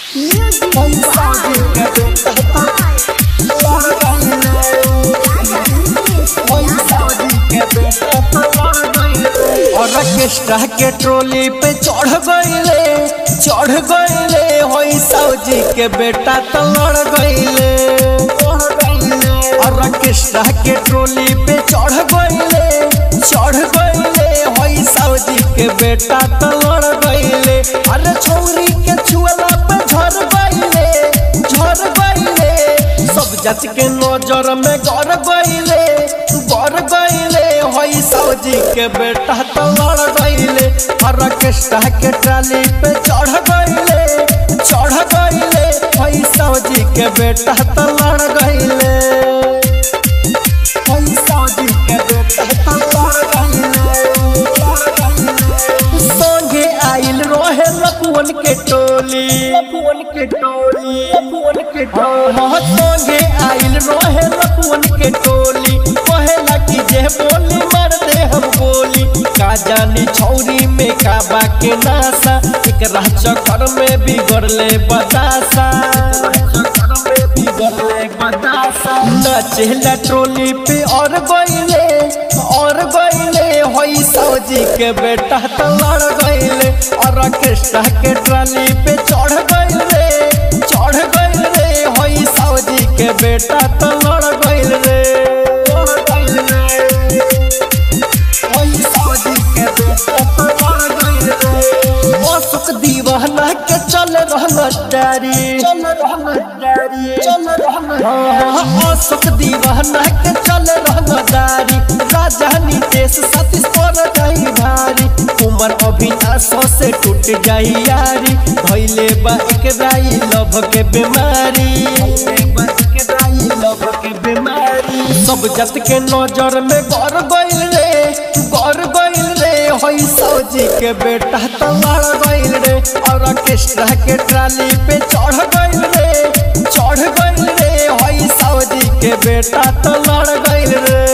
Orchestra के trolley पे चढ़ गईले चढ़ गईले होई सौजी के बेटा तो लड़ गईले ऑर्केस्ट्रा के ट्रोली पे चढ़ गईले चढ़ गईले होई सौजी के बेटा तो लड़ गईले अरे छौरी के छुअला पे झड़ गईले झड़ गईले सब जाति के नजर में गड़ गईले गड़ गईले होई सौजी के बेटा तो लड़ गईले ऑर्केस्ट्रा के ट्राली पे चढ़ गईले चढ़ गईले होई सौजी के बेटा तो लड़ गईले होई सौजी के बेटा तो लड़ गईले संगे आइल रोहे लपुअन के टोली लपुअन के टोली लपुअन के टोली संगे आइल रोहे लपुअन के टोली कहेला कि जे बोली मार दे हम गोली का जानी छौरी में का बाके नासा एक राह चक्कर में बिगड़ले बतासा चक्कर में बिगड़ले बतासा नचेला ट्रोली पे और गईले और गईले होई सौजी के बेटा तो लड़ गईले और ऑर्केस्ट्रा के ट्राली पे चढ़ गईले चढ़ गईले होई सौजी के बेटा तो लड़ गईल रे लड़ गईल रे। होई सौजी के बेटा तो लड़ गईल रे। अशोक दीवाना के चल रहना डारी चल रहना डारी चल रहना अशोक दीवाना के चल रहना डारी राजधानी देश सतीश पर जाई भारी उमर अभिनाशों से टूट जाई यारी भैले बा एक राई लभ के बीमारी लभ के बीमारी सब जत के नजर में गौर गईल रे गौर गईल रे होई सौजी के बेटा तो लड़ गईल रे और ऑर्केस्ट्रा के ट्राली पे चढ़ गईल रे चढ़ गईल रे होई सौजी के बेटा तो लड़ गईल रे